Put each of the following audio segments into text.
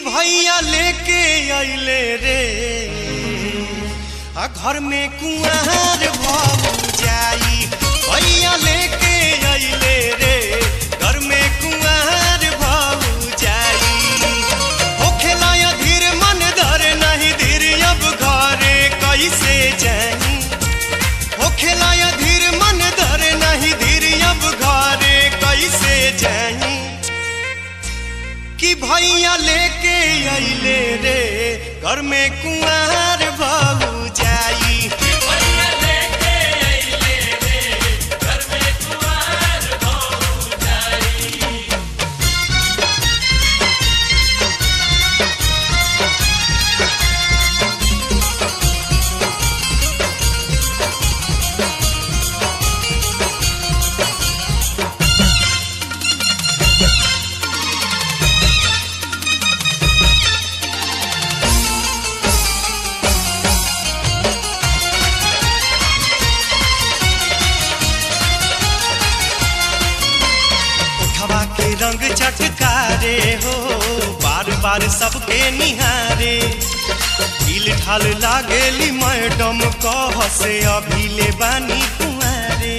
भैया लेके अइले रे आ घर में कुआर भऊ जाई भैया लेके अइले रे घर में कुआर भऊ जाई होखेला या धीर मन धर नहीं धीर अब घरे कैसे जाई होखेला या धीर मन धर नहीं धीर अब घरे कैसे जाई कि भैया लेके अइले रे घर में कुआर भऊ जाई उठवा के रंग चटकारे हो बार बार सबके निहारे ढील ढाल लागेली मैडम कह से अभी ले बानी कुआरे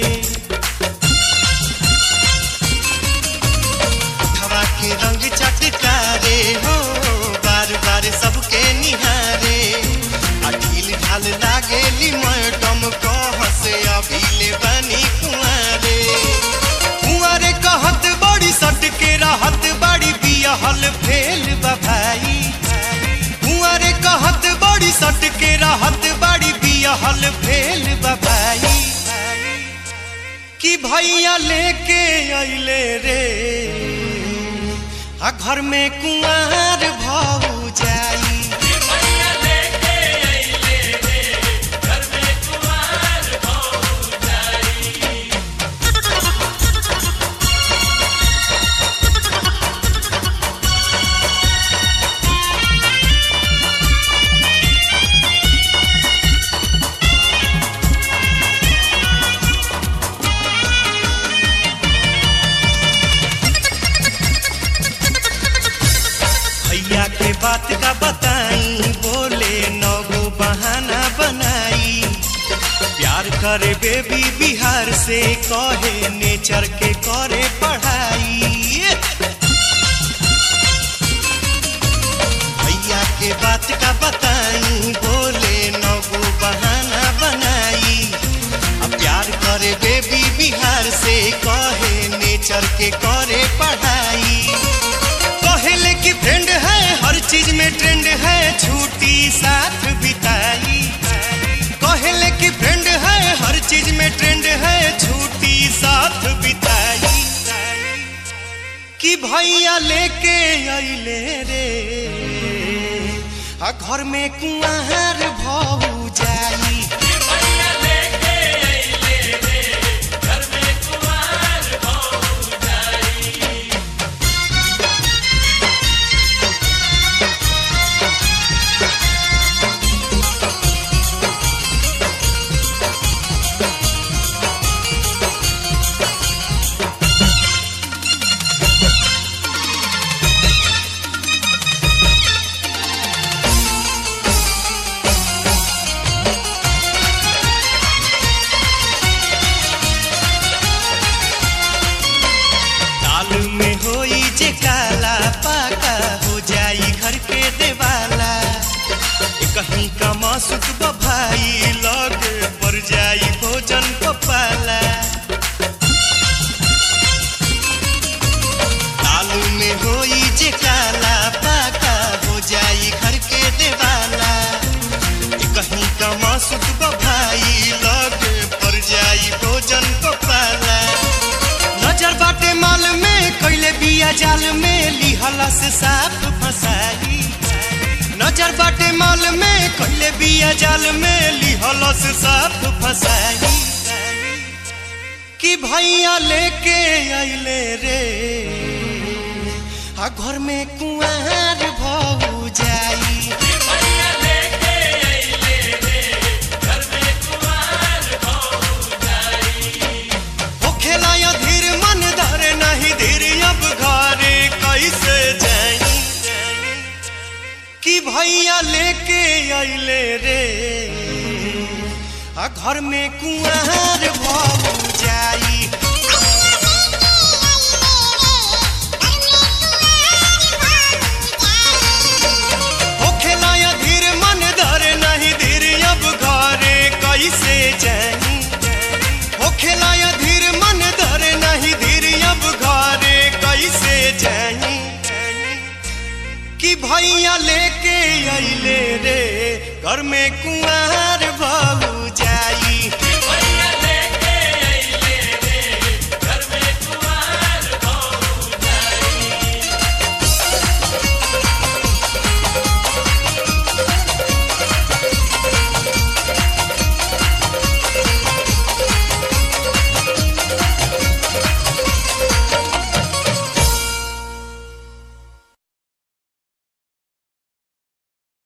उठवा के रंग चटकारे हो बार बार सबके निहारे आ ढील ढाल लागेली मैडम कह से अभी ले बानी कुआरे कुंवारे कहत बड़ी सट के रहत बड़ी बियहल फेल बा भाई कुंवारे कहत बड़ी सट के रहत बड़ी बियहल फेल बा भाई कि भैया लेके अइले रे आ घर में कुंवार भऊ जाई भैया के बात का बताई बोले नगो बहाना बनाई प्यार करे बेबी बिहार से कहे नेचर के करे पढ़ाई भैया के बात का बताई बोले नगो बहाना बनाई अब प्यार करे बेबी बिहार से कहे नेचर के करे पढ़ाई कहले कि फ्रेंड है हर चीज में ट्रेंड है छुट्टी साथ बिताई कहले कि फ्रेंड है हर चीज में ट्रेंड है छुट्टी साथ बिताई कि भैया लेके अइले रे आ घर में कुआर भऊ जाई दाल में होई जे काला पाका हो जाई घर के देवाला ए कहीं का मासुक भाई लग पर जाई भोजन पपाला दाल में होई जे काला पाका हो जाई घर के देवाला ए कहीं का मासुक भाई लग पर जाई भोजन पपाला नजर बाटे माल में कैले बिया जाल में लिहला से साफ फसाई नजर बाटे माल में कैले बिया जाल में लिहला से साफ फसाई कि भैया लेके अइले रे आ घर में कुआर भऊ जाई होखेला या धीर मन धर नहीं धीर अब घरे कैसे जाई भैया लेके अइले रे आ घर में कुआर भऊ जाई होखेला या धीर मन धरे नहीं धीर अब घरे कैसे जाई होखेला या धीर मन धरे नहीं धीर अब घरे कैसे जाई कि भैया लेके अइले रे घर में कुआर भऊ